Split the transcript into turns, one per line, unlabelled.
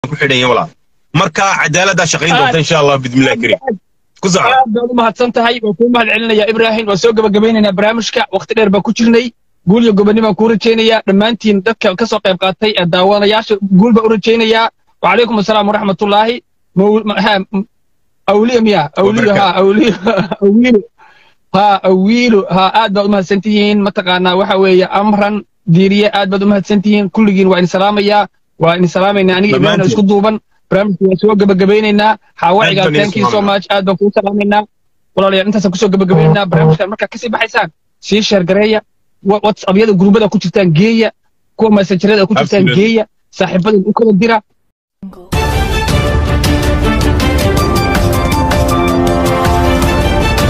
ku xidhan yahay walaal marka cadaaladdaa shaqayn doonta insha allah bidmillahi kariim ku soco
aad baad u mahadsan tahay waan kuu mahad celinayaa ibraahim waan soo gabagabaynaynaa barnaamijka waqti dheer baan ku jirnay guul iyo gobonni baan kuu rajaynayaa dhammaantiin dadka ka soo qayb qaatay ee daawanayaasha guul baan u rajaynayaa wacalaykum asalaam waraxmatullaahi Maw- ma- ha, m- awliya miya awliyo ha awliyo awiilo ha awiilo ha aad baad u mahadsan tihiin mataqaanaa waxa weeye amran diiriye aad baad u mahadsan tihiin kulligiin waa idin salaamayaa waa idin salaamaynaa aniga ibraahim
Dhammaantiin.
isku duuban barnaamijka waan soo gabagabaynaynaa xaawaciga
Aad baan idin
thank you so
salaamaynaa.
much aad baan kuu salaamaynaa walaalayaal intaasaan kusoo gabagabaynaynaa barnaamijkan markaa kasii baxaysaan sii sheergareeya wa- whatsappyada gurbada ku jirtaan geeya kuwa messengerada ku jirtaan
Absolutely.
geeya saaxiibada u kala dira